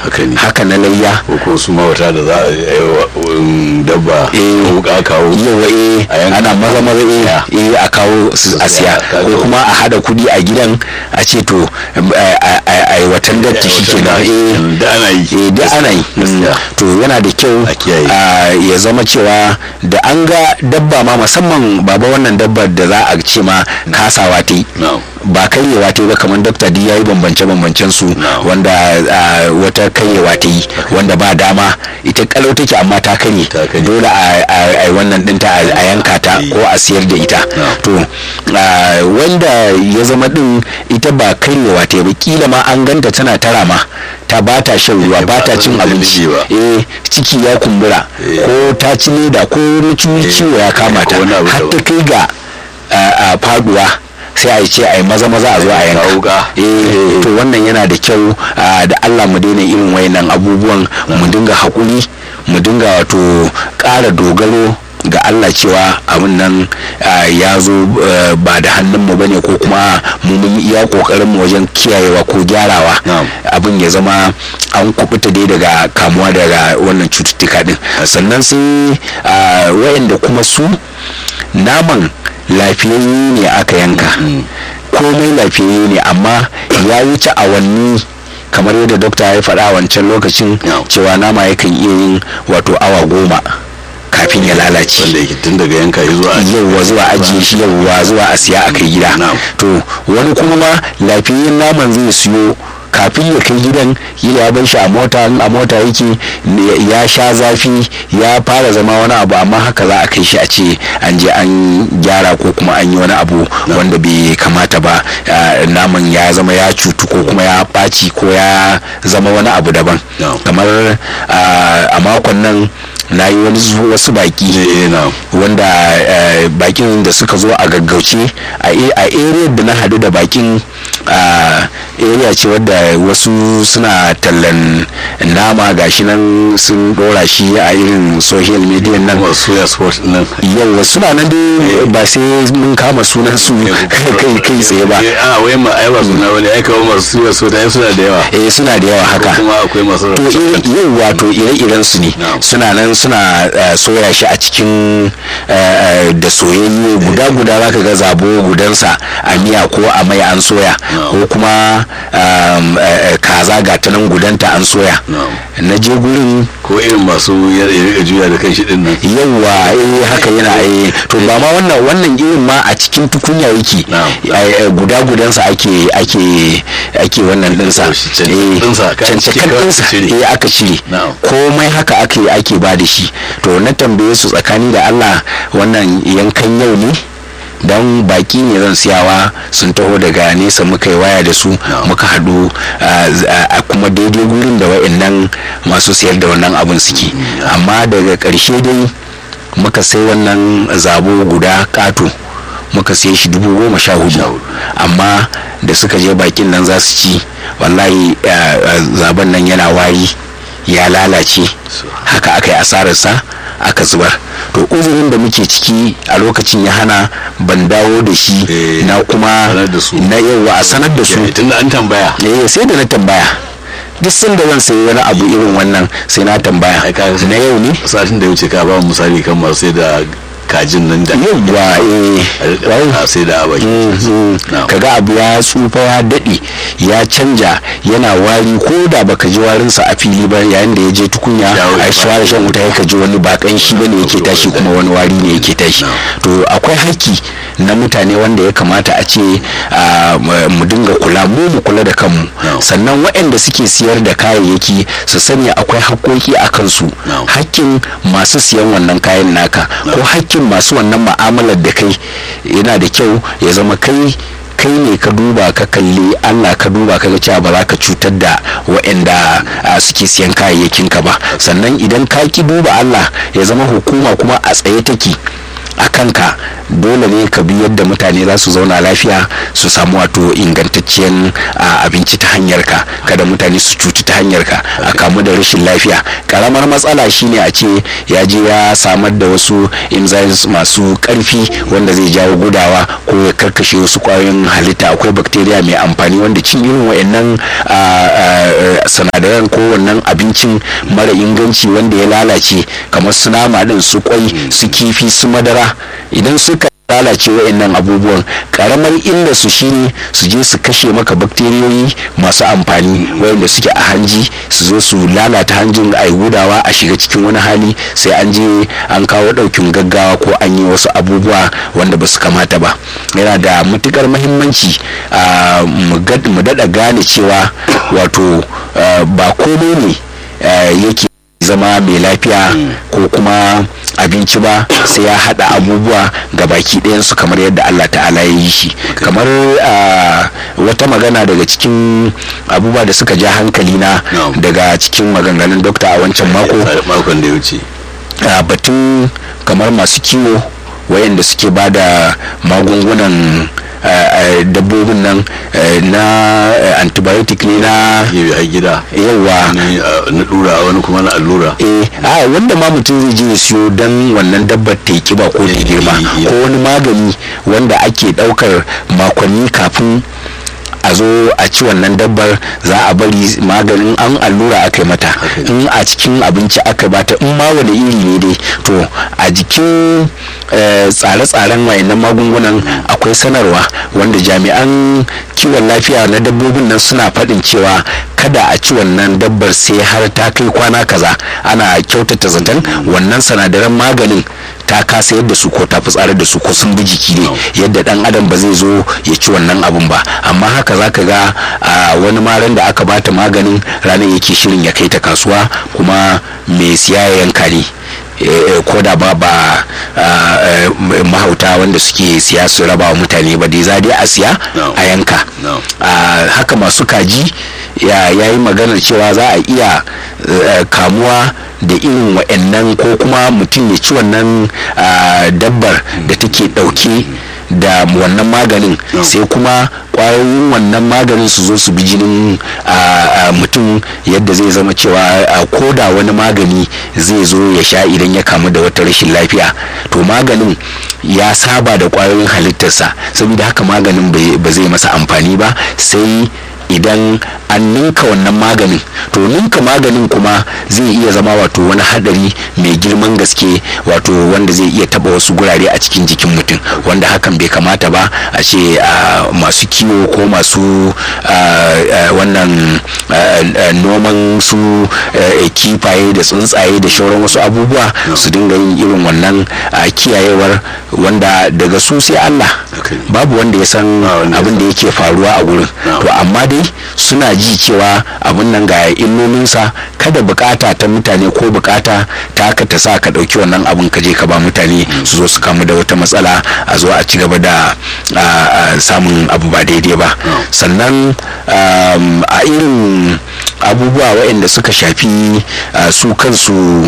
Haka ne. haka na layya ko ko su mawata da za a yi wa um, dabba Eh. wuka kawo yawa eh A yanka. ana maza maza eh Ya. eh a kawo su a siya Kaga- ko kuma a hada kudi a gidan a ce to a- a a- a yi watan datti shi ke nan eh da ana yi eh da ana yi gaskiya. to yana da kyau A kiyaye. a, ya zama cewa da an ga dabba ma musamman baba wannan dabbar da za a ce ma kasawa ta yi Na'am. ba karyewa ta yi ba kamar dokta di ya yi bambance bambancen su Na'am. wanda a, wata karyewa ta yi wanda ba dama ita kalau take amma ta karye Ta karye. dole a a- a yi wannan dinta a a yanka ta ko a siyar da ita Na'am. to a, wanda ya zama din ita ba karyewa ta yi ba kila ma an ganta tana tara ma ta ba ta shan ruwa Eh, ba ba ta ta cin da abinci ba. eh ciki ya kumbura Eh. ko ta ci leda ko wani ciwo ciwo ya kama ta ko wani abu har daban. ta kai ga a, a faduwa sai a yi ce a yi maza maza a zo a yanka Kawo wuka. eh to wannan yana da kyau a, da Allah mu daina irin wayannan abubuwan mu dinga hakuri mu dinga wato ƙara dogaro ga Allah cewa abin nan a, ya zo eh, ba da hannunmu bane ko kuma mu mun yi iya kokarin mu wajen kiyayewa ko gyarawa Na'am. abin ya zama an kubuta dai daga kamuwa daga wannan cututtuka din sannan sai a, wayanda kuma su naman lafiyayye ne aka yanka komai lafiyayye ne amma ya wuce awanni kamar yadda dokta ya faɗa a wancan lokacin Yeah. cewa nama yakan iya yin wato awa goma kafin ya lalace wanda yake tun daga yanka ya zuwa yauwa zuwa ajiye shi yauwa zuwa a siya a kai gida Na'am. to wani kuma ma lafiyayyen naman zai siyo kafin ya kai gidan kila ya bar shi a mota in a mota yake ne- ya sha zafi ya fara zama wani abu amma haka za a kai shi a ce an je an gyara ko kuma an yi wani abu wanda bai kamata ba ah, naman ya zama ya cutu ko kuma ya ɓaci ko ya zama wani abu daban Na'am. kamar ah, a makon nan na yi wani zu- wasu baki eh na wanda eh, bakin da suka zo a gaggauce a a- a area da na hadu da bakin a area ce wadda wasu suna tallan nama gashi nan sun dora shi a irin social media nan kuma soya sport nan yawa suna nan dai ba sai mun kama sunan su kai kai kai tsaye ba Eh, a wai ma ai ba suna wani ai kawo masu soya so da suna da yawa eh suna da yawa haka kuma akwai masu to yau wato ire-iren su ne Na'am. suna nan suna eh, soya shi a cikin eh, eh, da soyayye guda-guda zaka ga zabo gudansa a miya ko a mai an soya Na'am. ko kuma um, eh, eh, kaza ga ta nan gudanta an soya Na'am. na je gurin ko irin masu ya ya rika juya da kan shi din nan yawwa eh haka yana eh to ba ma wannan wannan irin ma a cikin tukunya yake Na'am. Eh, eh, guda gudansa ake ake ake wannan dinsa Oh, shi cancakan ɗinsa, kayan ciki cancakan kawai ɗinsa aka cire. eh aka cire Na'am. komai haka ake ake ba da shi to na tambaye su tsakani da Allah wannan yankan yau ne don baki ne zan siyawa sun taho daga nesa muka yi waya da su Na'am. muka haɗu ah, z- ah, a kuma daidai gurin da wa'annan masu siyar da wannan abin suke amma daga ƙarshe dai muka sai wannan zabo guda ƙato muka sai shi dubu goma sha hudu amma da suka je bakin nan za su ci wallahi ah, ah, zaben nan yana wari ya lalace haka aka yi asararsa aka zubar to uzurin da muke ciki a lokacin ya hana ban dawo da shi Eh, na kuma sanar da su. na yawa a sanar da su tun da an tambaya eh sai da na tambaya duk sanda zan sayi wani abu irin wannan sai na tambaya Ai, ka- na yau ne satin da ya wuce ka ba mu misali kan masu sai da kajin nan da yauwa eh wai a sai da abaki Na'am. kaga abu ya tsufa ya daɗe ya canja yana wari ko da baka ji warinsa a fili ba yayin da ya je tukunya Ya wuce a shawara shan wuta ya ji wani bakan shi bane yake tashi kuma wani wari ne yake tashi to akwai haƙƙi na mutane wanda ya kamata a ce ah, mu dinga kula mu mu kula da kanmu Na'am. sannan waɗanda suke siyar da kayayyaki su sani akwai haƙƙoƙi a kansu Na'am. hakkin masu siyan wannan kayan naka ko hakkin masu wannan ma'amalar da kai yana da kyau ya zama kai kai ne ka duba ka kalli allah ka duba ka ga cewa ba za ka cutar da waɗanda ah, suke siyan kayayyakin ka ba sannan idan ka ki duba allah ya zama hukuma kuma a tsaye take a kanka dole ne ka bi yadda mutane za su zauna lafiya su samu wato ingantacciyar abinci ta hanyar ka kada mutane su cuci ta hanyar ka a kamu da rashin lafiya karamar matsala shine a ce ya je ya samar da wasu enzymes masu karfi wanda zai jawo gudawa ko ya karkashe wasu kwayoyin halitta akwai bacteria mai amfani wanda cin irin wa'annan sinadaran ko wannan abincin mara inganci wanda ya lalace kamar su nama din su kwai su kifi su madara idan suka lalace wa'annan abubuwan karamar illa su shine su je su kashe maka bakteriyoyi masu amfani wayanda suke a hanji su zo su lalata hanjin a gudawa a shiga cikin wani hali sai an je an kawo daukin gaggawa ko an yi wasu abubuwa wanda ba su kamata ba yana da matukar mahimmanci mu daɗa gane cewa wato ba komai ne yake zama mai lafiya ko kuma abinci ba sai ya hada abubuwa ga baki ɗayansu kamar yadda Allah ta'ala ya yi shi kamar wata magana daga cikin abubuwa da suka ja hankali na daga cikin maganganun dokta a wancan mako makon da ya wuce batun kamar masu kiwo wayanda suke ba da magungunan dabbobin nan na antibiotic ne na gida yawa na dura wani kuma na allura eh a wanda ma mutum zai je ya siyo don wannan dabbar ta kiba ko ta girma ko wani magani wanda ake daukar makonni kafin a zo a ci wannan dabbar za a bari maganin an allura aka yi mata in a cikin abinci aka bata in ma wani iri ne dai to a jikin tsare-tsaren wayannan magungunan akwai sanarwa wanda jami'an kiwon lafiya na dabbobin nan suna faɗin cewa kada a ci wannan dabbar sai har ta kai kwana kaza ana kyautata zaton wannan sanadaran maganin ta kasa yadda su ko ta fitsarar da su ko sun bi jiki ne yadda dan adam ba zai zo ya ci wannan abun ba amma haka zaka ga wani maran da aka bata maganin ranar yake shirin ya kai ta kasuwa kuma mai siya ya yanka ne ko da ba ba mahauta wanda suke siya su raba wa mutane ba dai za dai a siya a yanka haka masu kaji ya yi maganar cewa za a iya kamuwa da irin wa'annan ko kuma mutum ya ci wannan dabbar da take dauke da wannan maganin sai kuma kwayoyin wannan maganin su zo su bi jinin mutum yadda zai zama cewa ko da wani magani zai zo ya sha idan ya kamu da wata rashin lafiya to maganin ya saba da kwayoyin halittarsa saboda haka maganin ba zai masa amfani ba sai idan an ninka wannan maganin to ninka maganin kuma zai iya zama wato wani hadari mai girman gaske wato wanda zai iya taba wasu gurare a cikin jikin mutum wanda hakan bai kamata ba a ce masu kiwo ko masu wannan noman su kifaye da tsuntsaye da shauran wasu abubuwa su dinga yin irin wannan kiyayewar wanda daga su sai Allah babu wanda ya san abin da yake faruwa a gurin to amma dai suna ji cewa abin nan ga illolinsa kada bukata ta mutane ko bukata ta haka ta sa ka dauki wannan abin ka je ka ba mutane su zo su kamu da wata matsala a zo a ci gaba da samun abu ba daidai ba sannan a irin abubuwa waɗanda suka shafi su kansu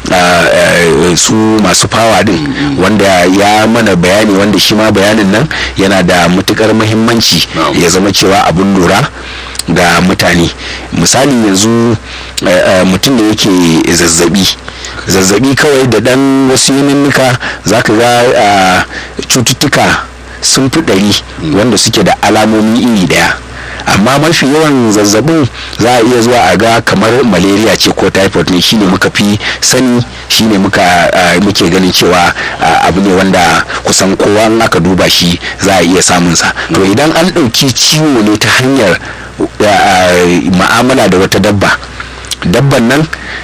su masu fawa din wanda ya mana bayani wanda shi ma bayanin nan yana da matukar muhimmanci ya zama cewa abun lura ga mutane misali yanzu mutum da yake zazzabi zazzabi kawai da dan wasu yininnika za ka ga cututtuka sun fi ɗari wanda suke da alamomi iri ɗaya amma mafi yawan zazzabin za a iya zuwa a ga kamar malaria ce ko typhoid ne shine muka fi sani shine muka muke ganin cewa abu ne wanda kusan kowa aka duba shi za a iya samunsa to idan an ɗauki ciwo ne ta hanyar ma'amala da wata dabba dabban nan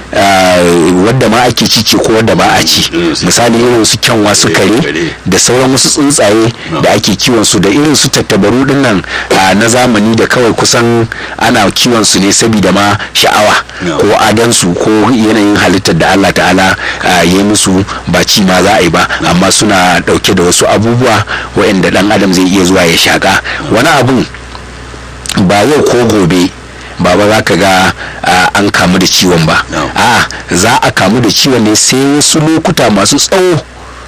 wadda ma ake ci ce ko wadda ba a ci misali irin su kyanwa su kare da sauran wasu tsuntsaye da ake kiwon su da irin su tattabaru din nan na zamani da kawai kusan ana kiwon su ne saboda ma sha'awa ko adansu ko yanayin halittar da Allah ta'ala ya yi musu ba ci ma za a yi ba amma suna dauke da wasu abubuwa waɗanda dan adam zai iya zuwa ya shaka wani abun ba yau ko gobe baba za ka ga an kamu da ciwon ba a za a kamu da ciwon ne sai wasu lokuta masu tsawo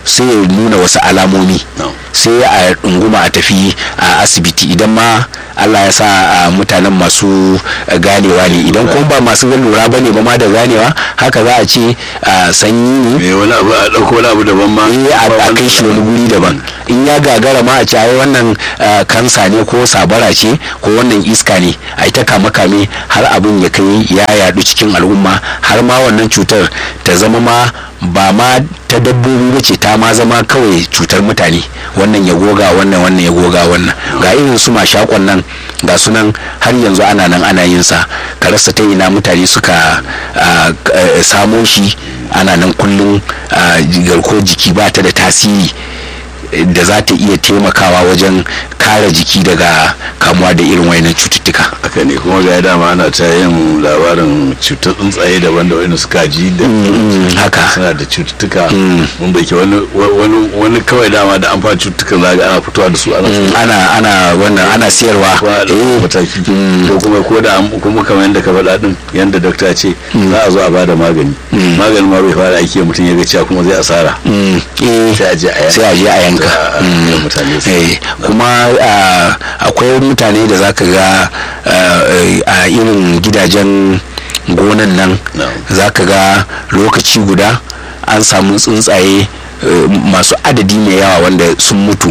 sai ya nuna wasu alamomi No. sai a ɗunguma a tafi a asibiti idan ma allah ya sa a mutanen masu eh, ganewa ne idan kuma ba masu lura ba ne ba ma da ganewa haka za a ce a sanyi ne me wani abu a ɗauko wani abu daban ma eh a Ba a kai shi wani guri daban in ya gagara ma a ce ai wannan ah, kansa ne ko sabara ce ko wannan iska ne a ta kame kame har abin ya kai ya yadu cikin al'umma har ma wannan cutar ta zama ma ba ma ta dabbobi ba ce ta ma zama kawai cutar mutane wannan ya goga wannan wannan ya goga wannan ga irin su mashakon nan ga sunan har yanzu ana nan ana yin sa ka rasa ta ina mutane suka ah, eh, samo shi ana nan kullum ah, garkuwar jiki ba ta da tasiri da za ta iya taimakawa wajen kare jiki daga kamuwa da irin wayannan cututtuka haka ne kuma ga dama ana ta yin labarin cutar tsuntsaye daban da wani suka ji da haka suna da cututtuka mun bai ke wani wani wani kawai dama da an fara cututtukan za ga ana fitowa da su ana Mm, ana ana wannan ana siyarwa kuma da eh mataki ko kuma ko da an- kuma kamar yadda ka faɗa din yadda dokta ce za a zo a bada magani maganin ma bai fara aiki mutum ya ga cewa kuma zai asara mm, eh, sai a je a yanka sai a je a yanka a- a- Mm. a mutane su Eh, kuma ah, akwai mutane da zaka ga ah, eh, a irin gidajen gonan nan No. zaka ga lokaci guda an samu tsuntsaye eh, masu adadi mai yawa wanda sun mutu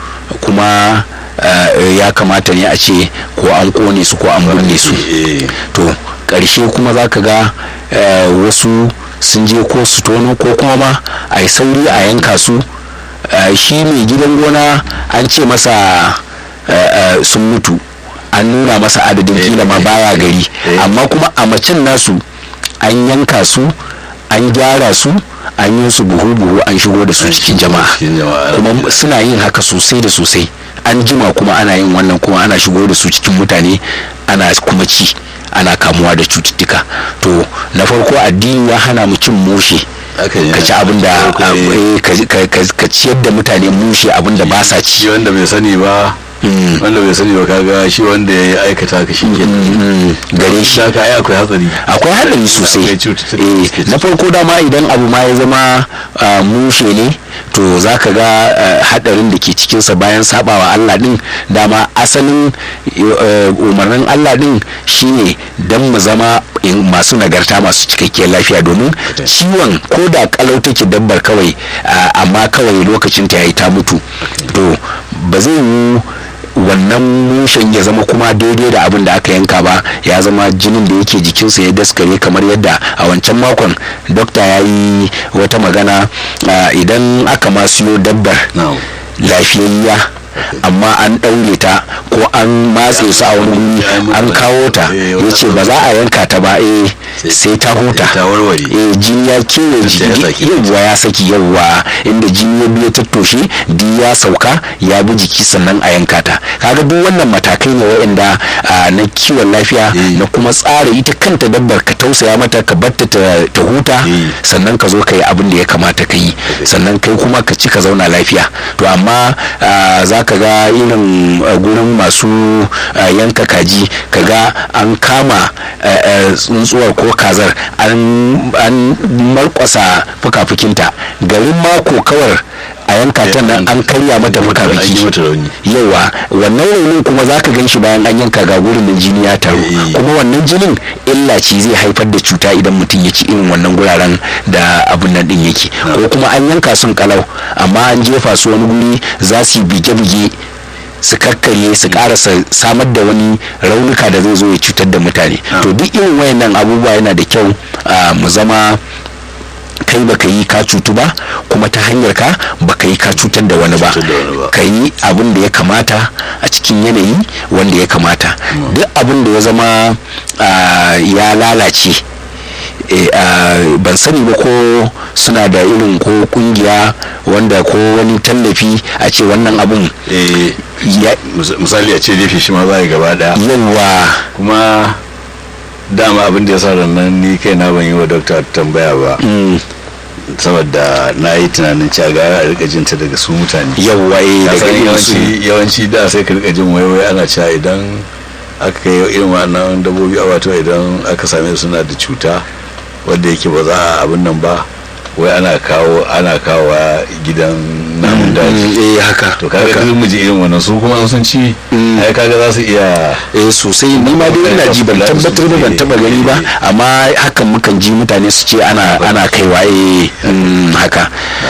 kuma ah, ya kamata ne a ce ko an kone su ko an binne su Eh, to ƙarshe kuma za ka ga eh, wasu sun je ko su tono ko kuma ma a yi sauri a yanka su eh, shi mai gidan gona an ce masa eh, eh, sun mutu an nuna masa adadin Eh, kila ma eh, baya gari eh. amma kuma a macen nasu an yanka su an gyara su an yi su buhu-buhu an shigo da su An cikin shigo jama'a cikin jama'a. kuma suna yin haka sosai da sosai an jima kuma ana yin wannan kuma ana shigo da su cikin mutane ana kuma ci ana kamuwa da cututtuka to na farko addini ya hana mu cin mushe haka ne. ka ci abin da Eh, eh, ka- ka- ka- ka ciyar da mutane mushe abin da ba sa shi ci wanda bai sani ba Mm. wanda bai sani ba kaga shi wanda ya aikata ka shi ke Mm, gare shi ka ai akwai hatsari akwai haɗari sosai Akwai cututtuka da Eh, suke na farko dama idan abu ma ya zama ah, mushe ne to za ka ga ah, haɗarin da ke cikinsa bayan sabawa allah din dama asalin eh, umarnin allah din shine don mu zama in masu nagarta masu cikakkiyar lafiya domin ciwon ko da kalau take dabbar kawai ah, amma kawai lokacin ta yayi ta mutu to ba zai yi wannan mushen ya zama kuma daidai da abin da aka yanka ba ya zama jinin da yake jikinsa ya daskare kamar yadda a wancan makon dokta ya yi wata magana ah, idan aka ma siyo dabbar Na'am. lafiyayya amma an ɗaure ta ko an matse su a wani wuri an kawo ta Eh, ya ce ba za a yanka ta ba eh sai ta huta ta warware eh jini ya kewaye Sai ya saki. jiki yawwa ya saki yawwa inda jini ya biyo tattoshe di ya sauka ya bi jiki sannan a yanka ta kaga duk wannan matakai ne waɗanda ah, na kiwon lafiya Eh. na kuma tsara ita kanta dabbar ka tausaya mata ka batta ta ta huta Eh. sannan ka zo ka yi abin da ya kamata ka yi sannan kai kuma ka ci ka zauna lafiya to amma ah, za ka ga irin ah, gurin masu ah, yanka kaji ka ga an kama ah, ah, tsuntsuwar ko kazar an an markwasa fuka-fukinta garin mako kawar a yanka ta nan an karya mata an yi fuka-fuki mata rauni yawa wannan raunin kuma za ka gan shi bayan an yanka ga gurin da jini ya taru Eh. kuma wannan jinin illa ce zai haifar da cuta idan mutum ya ci irin wannan guraren da abun nan din yake ko kuma an yanka sun kalau amma an jefa su wani guri za su yi bige-bige su karkarye su karasa samar da wani raunuka da zai zo ya cutar da mutane to duk irin wayannan abubuwa yana da kyau ah, mu zama kai baka yi ka cutu ba kuma ta hanyar ka baka yi ka cutar da wani ba Cutar da wani ba. ka yi abin da ya kamata a cikin yanayi wanda ya kamata duk abin da ya zama ah, ya lalace eh, ah, ban sani ba ko suna da irin ko kungiya wanda ko wani tallafi a ce wannan abun eh ya mis- misali a ce jefe shi ma za a yi gaba daya yawa kuma dama abin da ya sa nan ni kai na ban yi wa dokta tambaya ba mm, saboda na yi tunanin cewa ga a rika jinta daga su mutane yawa eh, Ka daga san irin su yawanci yawanci da sai ka rika jin waiwai ana cewa idan aka kai irin wannan dabbobi a wato idan aka same su suna da cuta wadda yake ba za a abin nan ba wai ana kawo ana kawo gidan namun daji eh haka to kaga duk mu ji irin wannan su kuma sun ci ai kaga za su iya eh sosai ni ma dai ina ji ban tabbatar ba ban taba gani ba amma hakan mukan ji mutane su ce ana ana kaiwa eh haka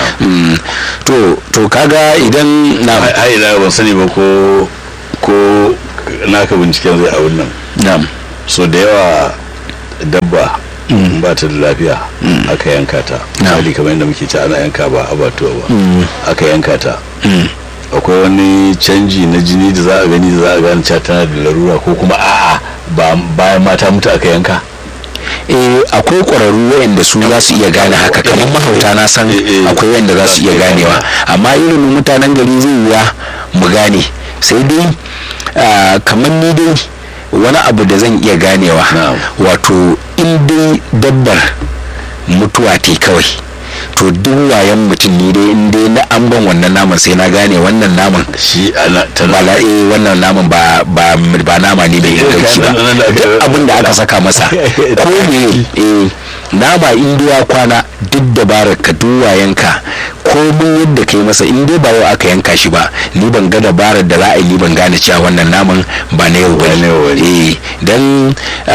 to to kaga idan na ai ina ban sani ba ko ko naka binciken zai a wannan na'am so da yawa dabba ba ta da lafiya aka yanka ta misali kamar yadda muke ci ana yanka ba abatuwa ba aka yanka ta akwai wani canji na jini da za a gani da za a gane cewa tana da larura ko kuma a'a ba bayan mata mutu aka yanka eh akwai ƙwararru wayanda su za su iya gane haka kamar mahauta na san akwai wayanda za su iya ganewa amma irin mutanen gari zai wuya mu gane sai dai kamar ni dai wani abu da zan iya ganewa wato in dai dabbar mutuwa te kawai to duk wayan mutum ni dai in dai na an ban wannan naman sai na gane wannan naman shi ana ba la eh wannan naman ba ba ba nama ne mai inganci ba duk abin da aka saka masa ko me eh nama in ya kwana duk dabarar ka duk wayanka ko mun yadda kai masa in dai ba yau aka yanka shi ba ni ban ga dabarar da za a yi ni ban gane cewa wannan naman ba na yau bane eh dan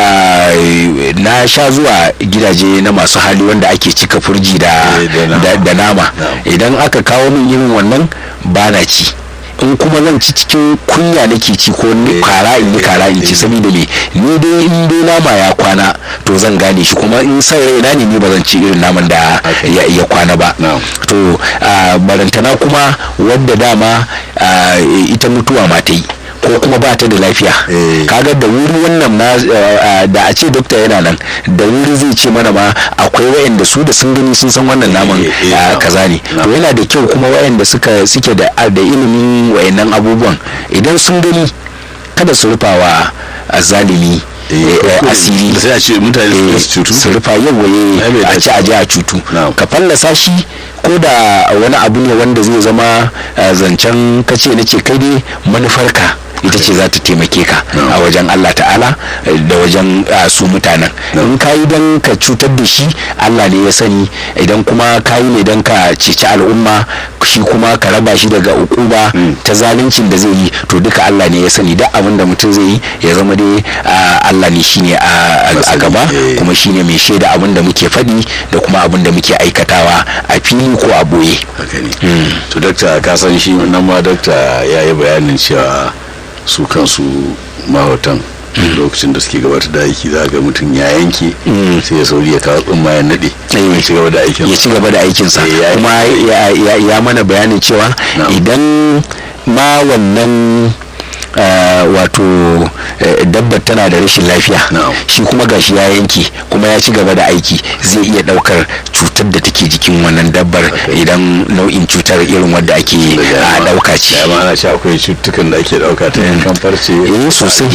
na sha zuwa gidaje na masu hali wanda ake cika furji da da nama idan aka kawo min irin wannan ba na ci in kuma zan ci cikin kunya nake ci ko kara in yi kara in ci saboda me ni dai in dai nama ya kwana to zan gane shi kuma in sai raina ne ni ba zan ci irin naman da ya kwana ba to barantana kuma wadda dama ita mutuwa ma ta yi ko kuma ba ta da lafiya kaga da wuri wannan na da a ce dokta yana nan da wuri zai ce mana ma akwai wayanda su da sun gani sun san wannan naman kaza ne to yana da kyau kuma wayanda suka suke da da ilimin wayannan abubuwan idan sun gani kada su rufawa zalimi asiri sai a ce mutane su cutu su rufa yawaye a ci aje a cutu ka fallasa shi ko da wani abu ne wanda zai zama zancen kace na ce kai dai manufarka ita ce za ta taimake ka a wajen Allah ta'ala da wajen su mutanen in ka yi don ka cutar da shi Allah ne ya sani idan kuma ka yi ne don ka ceci al'umma shi kuma ka raba shi daga ukuba ta zaluncin da zai yi to duka Allah ne ya sani duk abin da mutum zai yi ya zama dai Allah ne shine a gaba kuma shine mai shaida abin da muke faɗi da kuma abin da muke aikatawa a fili ko a boye to dakta ka san shi nan ma dakta ya yi bayanin cewa su kansu mahautan lokacin da suke gabatar da aiki za ga mutum ya yanke sai ya sauri ya kawo tsumma ya nade ya ci gaba da aikin ya ci gaba da aikinsa kuma ya mana bayanin cewa idan ma wannan wato dabbar tana da rashin lafiya shi kuma gashi ya yanke kuma ya ci gaba da aiki zai iya daukar cutar da take jikin wannan dabbar idan nau'in cutar irin wadda ake dauka ce ya ma ce akwai cututtukan da ake dauka ta yankan farce eh sosai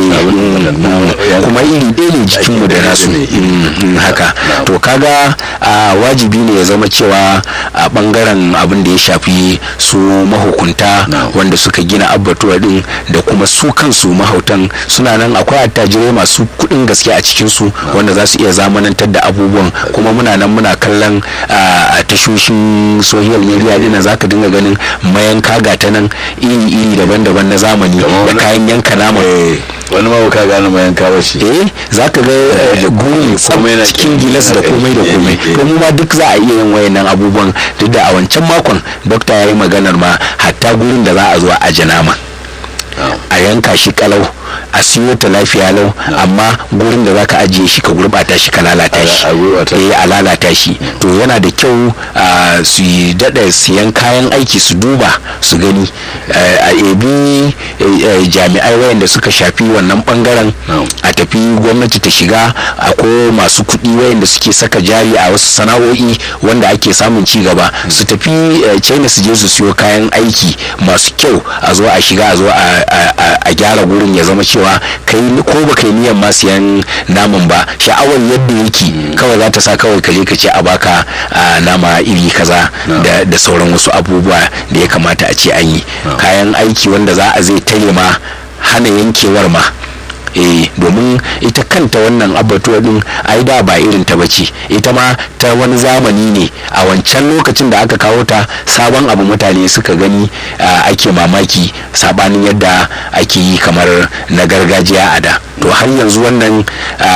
kuma iri ɗaya ne jikin mu da nasu haka to kaga wajibi ne ya zama cewa a bangaren abin da ya shafi su mahukunta wanda suka gina abbatuwa din da kuma su kansu mahautan suna nan akwai attajirai masu kuɗin gaske a cikinsu wanda za su iya zamanantar da abubuwan kuma muna nan muna kallon a tashoshin social media dina za ka dinga ganin mayanka ga ta nan iri-iri daban-daban na zamani da kayan yanka nama wani ma ka gane mayanka ba shi eh za ka ga gumi cikin gilas da komai da komai to mu ma duk za a iya yin wayannan abubuwan duk da a wancan makon dokta ya yi maganar ma hatta gurin da za a zo a aje nama a yanka shi kalau a siyo ta lafiya lau amma gurin da zaka ajiye shi ka gurbata shi ka lalata shi eh a lalata shi to yana da kyau su yi dada siyan kayan aiki su duba su gani a ebi jami'ai wayanda suka shafi wannan bangaren a tafi gwamnati ta shiga ko masu kuɗi wayanda suke saka jari a wasu sana'o'i wanda ake samun ci gaba su tafi china su je su siyo kayan aiki masu kyau a zo a shiga a zo a gyara gurin ya zama cewa kai ko ba kai niyan ma siyan naman ba sha'awar yadda yake kawai za ta sa kawai ka je ka ce a baka nama iri kaza da sauran wasu abubuwa da ya kamata a ce an yi kayan aiki wanda za a zai tare ma hana yankewar ma eh domin ita kanta wannan abatuwa din ai da ba irin ta bace ita ma ta wani zamani ne a wancan lokacin da aka kawo ta sabon abu mutane suka gani ake mamaki sabanin yadda ake yi kamar na gargajiya a da to har yanzu wannan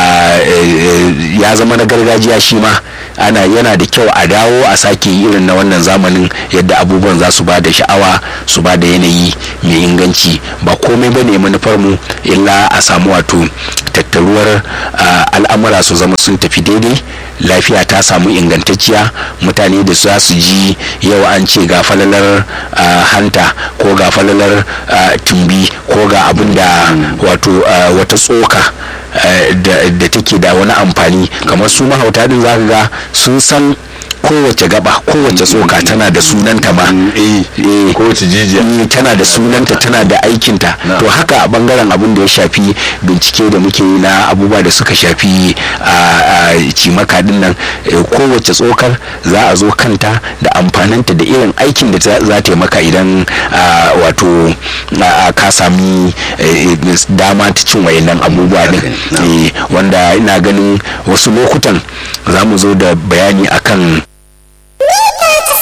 ya zama na gargajiya shi ma ana yana da kyau a dawo a sake irin na wannan zamanin yadda abubuwan za su ba da sha'awa su ba da yanayi mai inganci ba komai ba ne manufar mu illa a samu wato tattaruwar al'amura su zama sun tafi daidai lafiya ta samu ingantacciya mutane da za su ji yau an ce ga falalar hanta ko ga falalar tumbi ko ga abin da wato wata tsoka da take da wani amfani kamar su mahauta din za ga sun san kowace gaba kowace tsoka tana da sunanta ma kowace jijiya tana da sunanta tana da aikinta to haka a bangaren abin da ya shafi bincike da muke yi na abubuwa da suka shafi a cimaka din nan kowace tsokar za a zo kanta da amfaninta da irin aikin da za ta yi maka idan wato ka sami dama ta cin wayannan abubuwa din wanda ina ganin wasu lokutan za mu zo da bayani akan